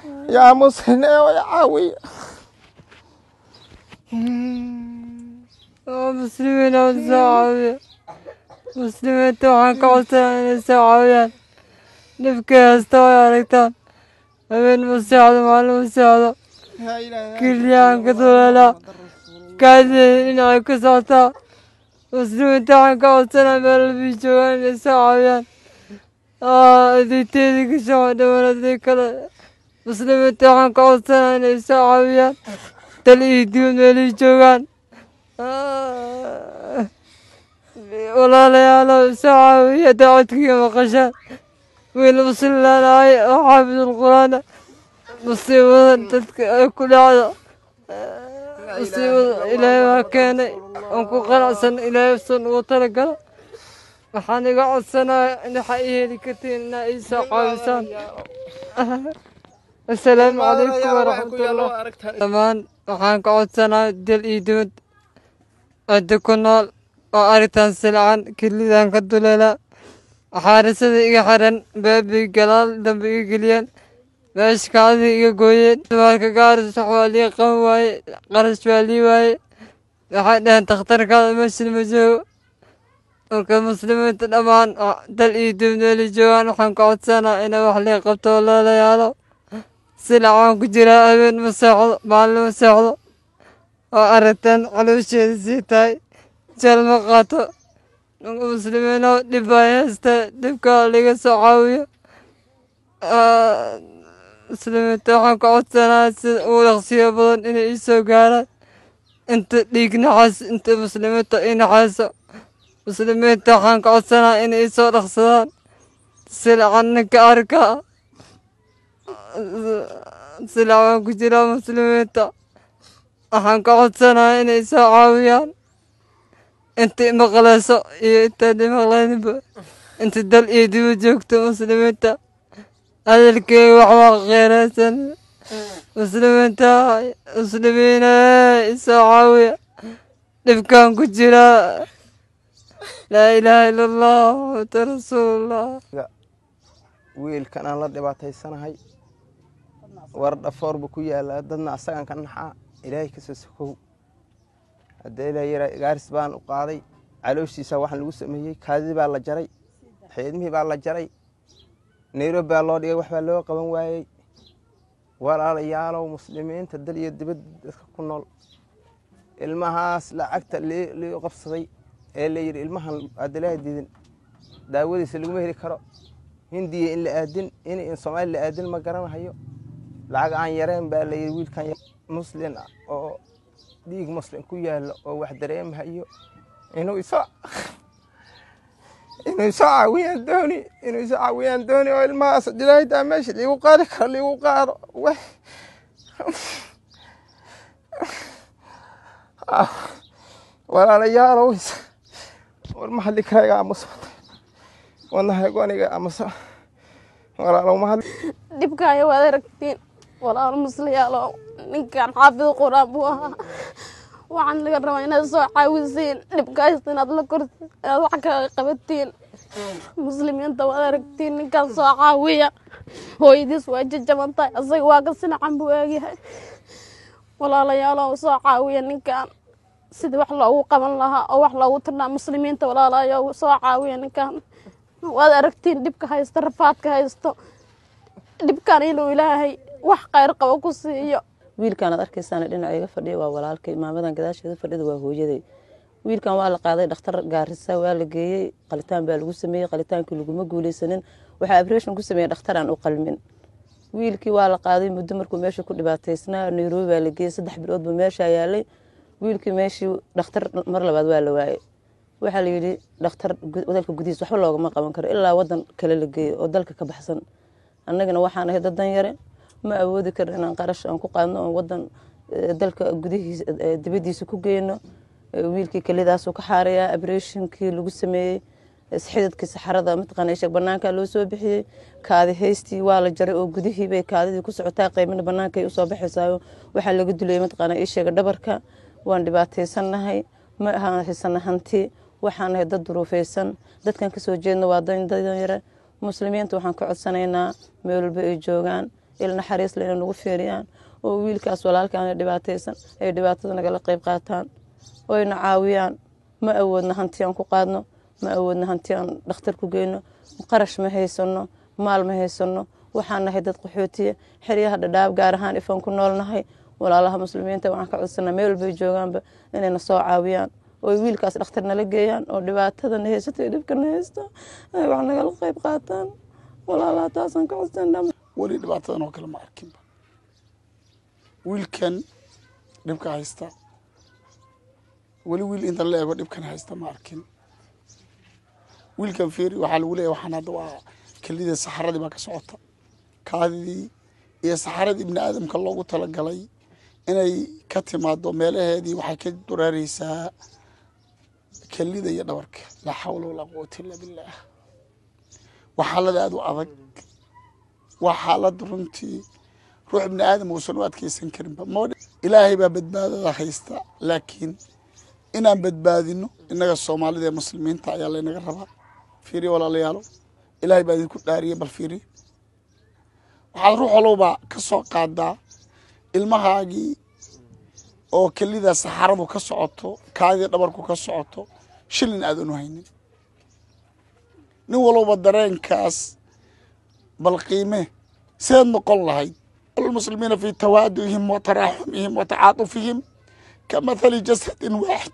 yaa muslim ee way caawiya oo muslimiin oo soo caawiya muslimiinta waxaan ka codsanaa inay soo caawiyaan dhibkay haysta way aragtaan habeen ma seexdo maalin ma seexdo kilyaanka duleelaa kaadida dhinacay ku socotaa muslimiinta waxaan ka codsanaa meel walbii joogaan inay soo caawiyaan adeyteedii ka soo dhawaanadii kale muslimiinta waxaan ka codsanaa inay soo caawiyaan dal iyo dibad meelay joogaan walaalayaalo soo caawiya dacwadkiiga maqashaan wiil muslilaanahay oo xaafidul qur-aana musiibada dadka ay ku dhacdo musiibada ilaahay waa keenay oon ku qanacsan ilaahay san ugu talagalo waxaan iga codsanaya waxa i heli kartiin inaa ii soo caawisaan asalaamu calaykum waraxmatullah dhammaan waxaan ka codsanaa dal iyo dibad cidda ku nool oo aritaan silcan kelidan ka duleela xaarisada iga xiran baabi galaal dambe iga geliyeen meeshkaadii iga gooyeen dumarka gaaris wax waa lii qaban waaye qarash waa lii waaye waxay dhaheen takhtarkaada meeshan ma joogo marka muslimiinta dhammaan dal iyo dibneeli joogaan waxaan ka codsanaa inay wax lii qabto walaalayaalo silacaan ku jiraa habeen ma seexdo maalin ma seexdo oo aragtaan caloosheeda sii tahay jal ma qaato muslimiino dhib ay haysta dhibka laga soo caawiyo muslimiinta waxaan ka codsanaa sida ugu dhaqsiyo badan inay ii soo gaaraan inta dhiig naxaas inta muslimiinta ii naxayso muslimiinta waxaan ka codsanaa inay ii soo dhaqsadaan silacan ninka arka silac waan ku jiraa muslimiinta waxaan ka codsanaa inay soo caawiyaan inta maqlayso iyo intaan maqlayninba inta dal iyo diba joogto muslimiinta hadalkeega waxbaa kheeraysan muslimiinta muslimiina isoo caawiya dhibkaan ku jiraa laa ilaaha ila allah muxamadu rasuulullah wiilkan aan la dhibaataysanahay war dhafoorba ku yaalaa dadna asagan ka naxaa ilaahay kasoo sokow hadda ilaa yara gaaris baan u qaaday calooshiisa waxaan lagu sameeyey kaadidii baa la jaray xiidmihii baa la jaray nairobi baa loo dhigay waxbaa loo qaban waayey walaalayaalow muslimiinta dal iyo dibad dadka ku nool ilmahaas lacagta lii qabsaday ee la yidhi ilmahan aadalaha diidin daawadiisa laguma heli karo hindiya in la aadin in soomaali la aadin ma garanahayo lacag aan yareen baa la yidhi wiilkan muslin oo dhiig muslim ku yaalo oo wax dareemahayo inuu isoo inuu isoo caawiyaan dooni inuu isoo caawiyaan dooni oo ilmahaas dilaahidaa meesha liigu qaadi karo liigu qaado w walaalayaalow war ma hadli karayga aamuso wadnahay goniga aamuso walaalow ma hadli dhibkaayo waad aragtiin walaalo musliyaalo ninkan xaafid quraan buu ahaa waxaan laga rabaa inaad soo caawisiin dhibkaaysta inaad la kortiin inaad wax kaga qabatiin muslimiinta waad aragtiin ninkan soo caawiya hooyadiis waa jajaban tahay asaga waa ka sinacan buu eegyahay walaalayaalo soo caawiya ninkan sidii wax loogu qaban lahaa oo wax loogu tirnaa muslimiinta walaalayo soo caawiya ninkan waad aragtiin dhibka haysto rafaadka haysto dhibkan inuu ilaahay wax khayr qabo ku siiyo wiilkan aad arkaysaan dhinaca iga fadhiya waa walaalkay maamadan gadaasheeda fadhida waa hooyaday wiilkan waa la qaaday dhakhtar gaarisa waa la geeyey qalitaan baa lagu sameeyey qalitaankii laguma guuleysanin waxaa abreshin ku sameeyey dhakhtaraan u qalmin wiilkii waa la qaaday muddo markuu meesha ku dhibaataysnaa nairobi baa la geeyey saddex bilood buu meeshaa yaalay wiilkii meeshii dhakhtar mar labaad waa la waayey waxaa layidhi dhakhtar dalka gudihiis waxba loogama qaban karo ilaa wadan kale la geeyo oo dalka ka baxsan annagana waxaan ahay dadan yare ma awoodi karno inaan qarash aan ku qaadno oon wadan dalka gudihiisa dibadiisa ku geyno wiilkii kelidaasu ka xaarayaa abreshinkii lagu sameeyey xididkii saxarada mataqaana sheeg banaanka loo soo bixiyey kaadi haystii waa la jaray oo gudihii bay kaadidii ku socotaa qaybina bannaankay usoo baxaysaayo waxaa laga dulayay mataqaana ii sheega dhabarka waan dhibaataysannahay ma ahaan haysana hanti waxaan nahay dad duruufaysan dadkan kasoo jeedna waa dadan yare muslimiinta waxaan ka codsanaynaa meel walba ay joogaan il naxariis leh inay nagu fiiriyaan oo wiilkaas walaalkaana dhibaataysan ay dhibaatada nagala qayb qaataan oo ayna caawiyaan ma awoodna hanti aan ku qaadno ma awoodna hanti aan dhakhtar ku geyno qarash ma haysano maal ma haysano waxaan nahay dad qaxootiya xeryaha dhadhaab gaar ahaan ifaan ku noolnahay walaalaha muslimiinta waxaan ka codsanaa meel walbay joogaanba inayna soo caawiyaan oo wiilkaas dhakhtar nala geeyaan oo dhibaatadana haysato iyo dhibkana haysta ay wax nagala qayb qaataan walaalaha taasaan ka codsanaa weli dhibaatadan oo kale ma arkinba wiilkan dhibka haysta weli wiil inta la eego dhibkan haysta ma arkin wiilkan fiiri waxaa lagu leeyahy waxaan hadda waa kelidii saxaradii baa ka socota kaadidii iyo saxaradii ibni aadamka loogu talagalay inay ka timaado meelaheedii waxay ka dureereysaa kelida iyo dhabarka laa xawla walaa quwata illa billaah waa xaalad aada u adag waa xaalad runtii ruux ibni aadam uusan u adkeysan karinba ma ilaahay baa badbaadada haysta laakiin inaan badbaadino innaga soomaalida ee muslimiinta ayaa laynaga rabaa fiiriya walaalayaalo ilaahay baa idinku dhaariya bal fiiriya waxaad ruux walowba ka soo qaadaa ilmahaagii oo kelida saxaradu ka socoto kaadii dhabarku ka socoto shilin aadan u haynin nin walowba dareenkaas bal qiime seed noqon lahayd almuslimiina fi tawaaduhim wa taraaxumihim wa tacaatufihim ka mathali jasadin waaxid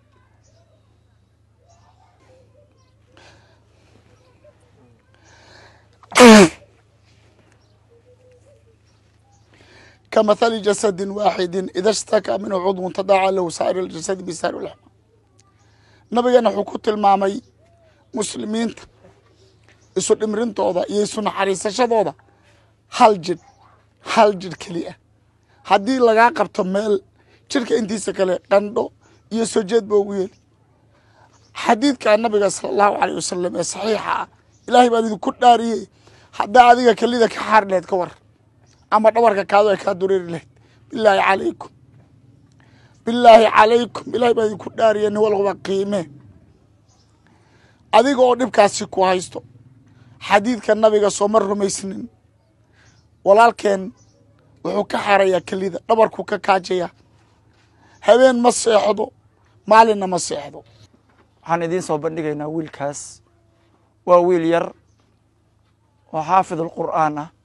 كمثل جسد واحد إذا اشتكى منه عضو تداعى له سائر الجسد بسائر الأحمى nabigana wuxuu ku tilmaamay muslimiinta isu dhimrintooda iyo isu naxariisashadooda hal jidh hal jidh keliya haddii lagaa qabto meel jidhka intiisa kale qandho iyo soo jeed ba ugu yeeli xadiidka nabiga sala allahu caleyh wasalam ee saxiixa ah ilaahay baan idinku dhaariyey haddaa adiga kelida ka xaari lahayd ka war ama dhabarka kaado ay kaa dureeri lahayd bilaahi calaykum bilaahi calaykum ilaahay baan idinku dhaariya nin walba qiime adiga oo dhibkaasi ku haysto xadiidka nabiga sooma rumaysnin walaalkeen wuxuu ka xarayaa kelida dhabarku ka kaajaya habeen ma seexdo maalinna ma seexdo waxaan idiin soo bandhigaynaa wiilkaas waa wiil yar oo xaafid alqur'aan ah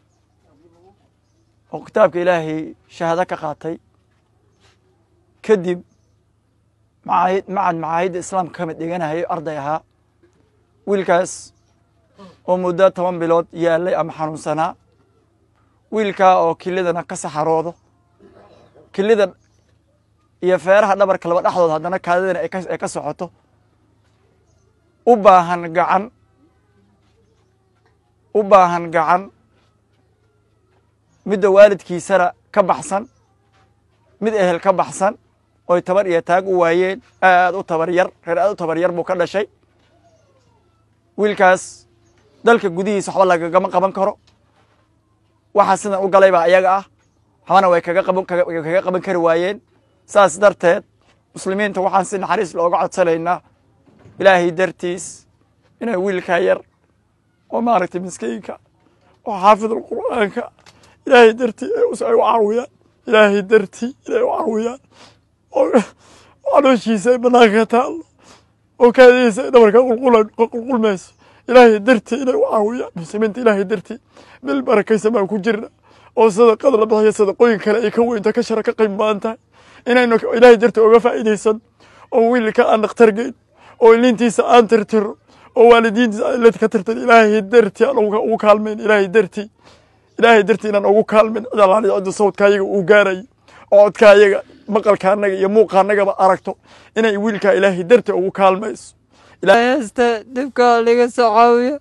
oo kitaabka ilaahay shahaado ka qaatay kadib macaahid macad macaahidda islaamka ka mid dhiganahay arday ahaa wiilkaas oo muddo toban bilood yaalay ama xanuunsanaa wiilkaa oo kilidana ka saxaroodo kilida iyo feeraha dhabarka laba dhexdood haddana kaadidana ay ka socoto u baahan gacan u baahan gacan midda waalidkiisana ka baxsan mid ehel ka baxsan oy tabar iyo taag u waayeen aad u tabar yar reer aad u tabar yar buu ka dhashay wiilkaas dalka gudihiisa waxba lagagama qaban karo waxa sidan u galay baa ayaga ah waxbana way kaga qaban kaga qaban kari waayeen saas darteed muslimiinta waxaan si naxariis looga codsanaynaa ilaahay dartiis inay wiilkaa yar oo maaragtay miskiinka oo xaafidul qur'aanka ilaahay dartii ay u caawiyaan ilaahay dartii inay u caawiyaan oo calooshiisa ay banaanka taallo oo kaadihiisa ay dhabarka qulqulmayso ilaahay dartii inay u caawiyaan muslimiinta ilaahay dartii bil barakaysan baan ku jirna oo sadaqada la bixiyo sadaqooyin kale ay ka weynta ka shara ka qiim badan tahay inaynu ilaahay dartii oga faa'iidaysan oo wiilka aan dhakhtar geyn oo ilintiisa aan tirtiro oo waalidiintiisa aan ilad ka tirtir ilaahay dartii aan ugu kaalmayn ilaahay dartii ilaahay dartii inaan ugu kaalmin cid alaaliya cidda sawdka ayaga uu gaarayo oo codka ayaga maqalka annaga iyo muuqa annagaba aragto inay wiilkaa ilaahay dartii ugu kaalmayso heesta dhibka laga soo caawiyo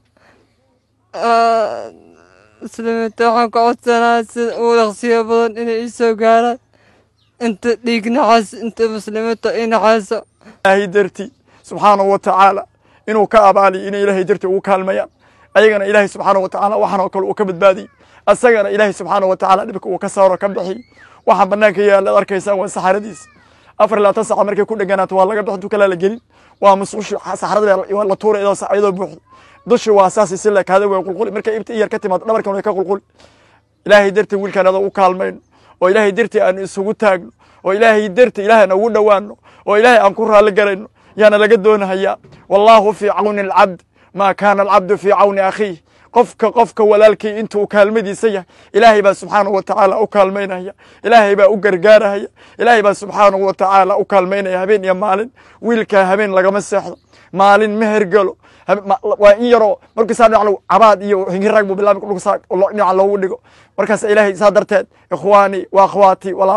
muslimiinta waxaan ka codsanaa sida ugu dhaqsiyo badan inay ii soo gaaraan inta dhiig naxaas inta muslimiinta ii naxayso ilaahay dartii subxaanahu wa tacaala inuu ka abaaliyo inay ilaahay dartii ugu kaalmayaan ayagana ilaahay subxaanahu wa tacaala waxaan oo kale uu ka badbaadiyey asagana ilaahay subxaanahu wa tacaala dhibka uu ka saaro ka bixiy waxaan banaanka yaalla ad arkaysaan waa saxaradiisa afar iyo labaatan saaca markay ku dheganaato waa laga bixin tukalaa la gelin waa musqushi saxarada waa la tuura iyadoo iyadoo buuxdo dushi waa saas si la kaada way qulquli markay ibta iyar ka timaado dhabarkan way ka qulquli ilaahay dartii wiilkaan adoo u kaalmayno oo ilaahay dartii aan isugu taagno oo ilaahay dartii ilaahay aan ugu dhowaano oo ilaahay aan ku raalli garayno yaana laga doonahayaa wallaahu fii cawni alcabd maa kaana alcabdu fii cawni akhiih qofka qofka walaalkii intuu kaalmadiisa yahay ilaahay baa subxaanahu wa tacaala u kaalmaynaya ilaahay baa u gargaarahaya ilaahay baa subxaanahu wa tacaala u kaalmaynaya habeen iyo maalin wiilkaa habeen lagama seexdo maalin ma hergelo waa in yaroo markiisaa dhinac cabaad iyo hingirag buu bilaabi dhinaca loogu dhigo markaas ilaahay saa darteed ikhwaanii wa akhwaatii